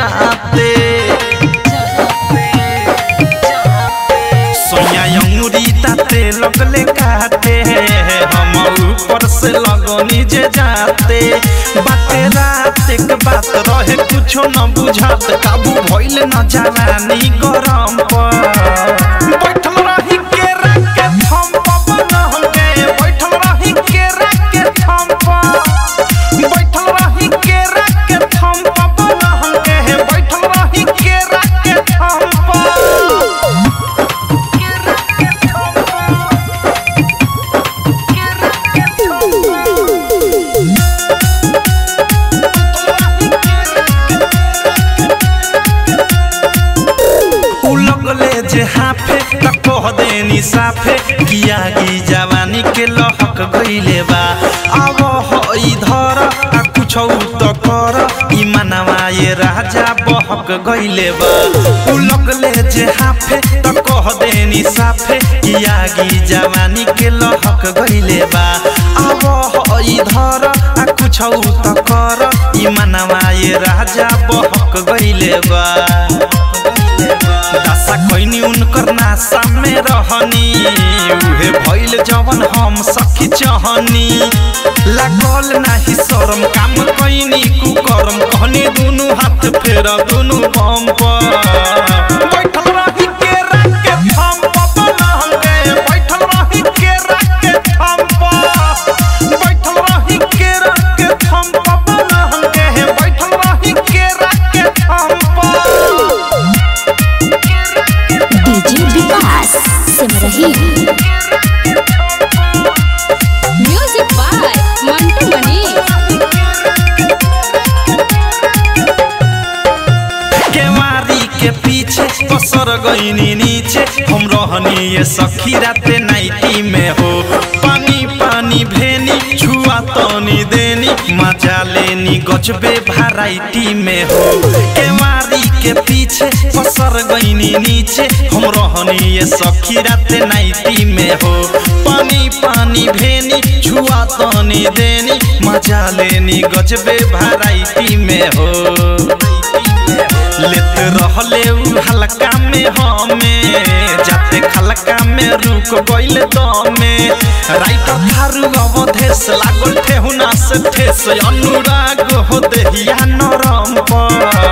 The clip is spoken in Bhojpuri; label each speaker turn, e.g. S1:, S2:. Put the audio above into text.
S1: जाते सोया अंगुरी ताते लगले काटे हम ऊपर से लगनी जे जाते बाते रात एक बात रहे कुछो न बुझात काबू भइल न जवानी गरम पर बैठल रही के के थम पवन होगे बैठल रही के के थम पर बैठल रही के के थम पवन होगे बैठल रही के के थम पर उ लगले जे हाफे त कह देनी साफे किया की जवानी के लहक गइले बा अब हो इधर आ कुछ त कर ई मनवा ये राजा बहक गइले बा उ लगले जे हाफे त कह देनी साफे किया की जवानी के लहक गइले बा अब हो इधर आ कुछ त कर ई मनवा ये राजा बहक गइले बा दशा कैनी उनकर नासा में रहनी उहे भइल जवन हम सखी चहनी लागल नाही शरम काम कैनी कुकरम कहनी दुनु हाथ फेर दुनु बम पर बैठल रही के के थम पवन हंगे बैठल रही के के थम पर बैठल रही के के थम पवन हंगे बैठल रही के के थम पर
S2: DJ Vikas Simrahi
S3: music by Mantu Mani
S1: केवारी के पीछे पसर गईनी नीचे हम रहनी ये सखी राते नाइटी में हो पानी पानी भेनी छुआ तनी देनी मजा लेनी गजबे भराइटी में हो केवारी के पीछे पसर गईनी नीचे हम रहनी ये सखी राते नाइटी में हो पानी पानी भेनी छुआ तनी देनी मजा लेनी गजबे भराइटी में हो लेत रहले उ हल्का में हमें जाते खलका में रुक गइल दमे राइटर थारू अवधेश लागल ठेहुना से ठेस अनुराग हो देहिया नरम पर